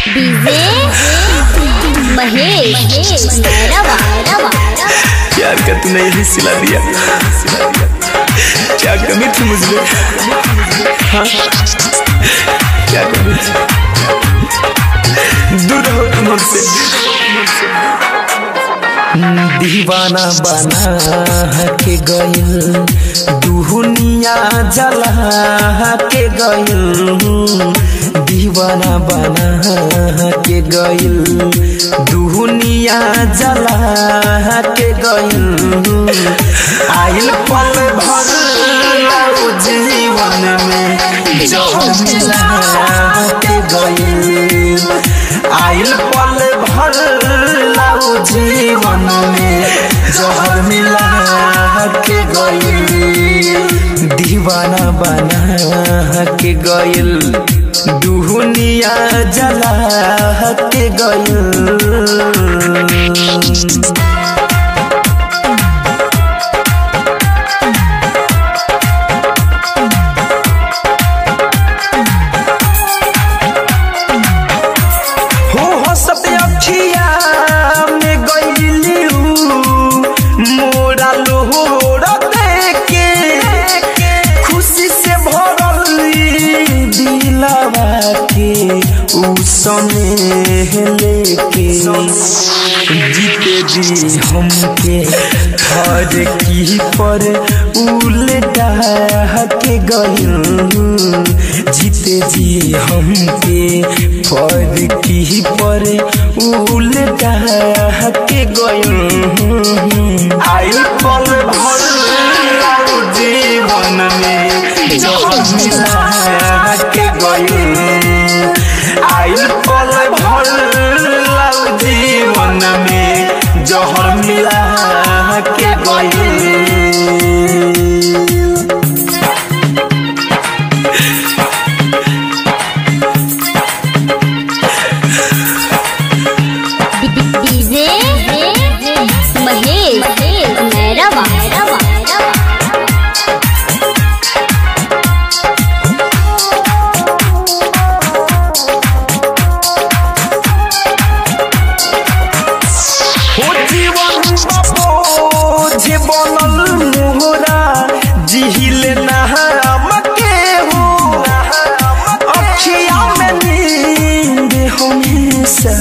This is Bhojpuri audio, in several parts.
डीजे महेश रवा रवा प्यार का तूने यही सिला दिया क्या कमी थी मुझे हाँ क्या कमी थी दूर रहो तुम हमसे दीवाना बना के गइल दुनिया जला के गइल दीवाना बना के गइल दुनिया जला के गइल आइल पल भर लाओ जीवन में जो मिला के गइल आइल पल भर लाओ जीवन में जहर मिला के गइल दीवाना बना के गइल दुनिया जला के गइल हो हंसत अखिया में गइलियू मोरा लोहर देके खुशी से भरल दिलवा के उ सने लेके जीते जी हमके हर की पर उल्टा के गइल जीते जी हमके पर की पर उल्टा के गइल आइल पल भर लाओ जीवन में जो मिला के गइल आइल पल भर लाओ जीवन में जहर मिला के गइल डीजे महेश रवा रवा हो जीवन बाबो जे बनल मोहरा जिहिले नहाम के हो अखिया में नींद हमेशा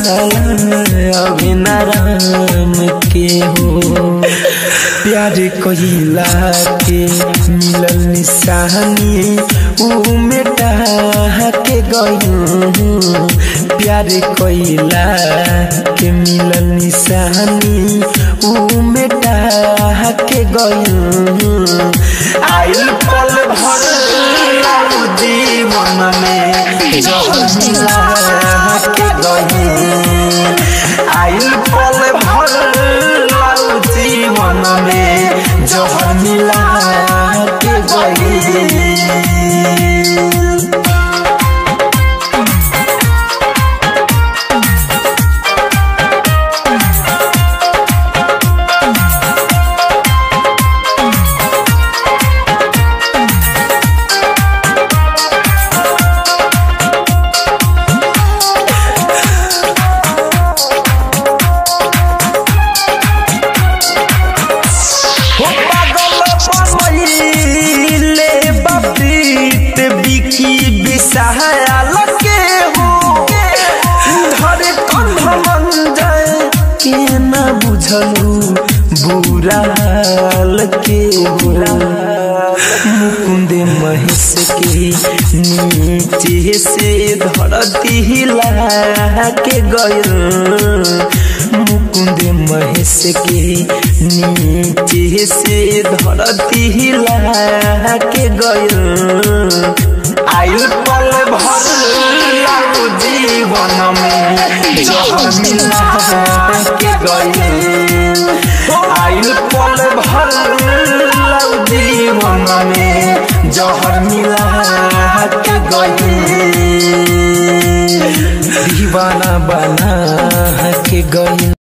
अभिनाराम के हो प्यार कहिला के मिलल निशानी ऊ मेटा के गइल प्यार कइला के मिलल निशानी ऊ मेटा के गइल आइल पल भर लाऊ जीवन में जहर मिला के गइल आइल पल भर लाऊ जीवन में जहर मिला के गइल हो पागल बनैले बपीत बिकी बिसहायल के हो धरे कंध मन जाए के न बुझलू बुरा हाल के हो मुकुंद महेश के नीचे से धरती हिला के गयल मुकुंद महेश के नीचे से धरती हिला के गयल आयु पल भर लाओ जीवन में जहर मिला के गयल आयु पल भर लाओ जीवन में जहर मिला के गयल दीवाना बना के गइल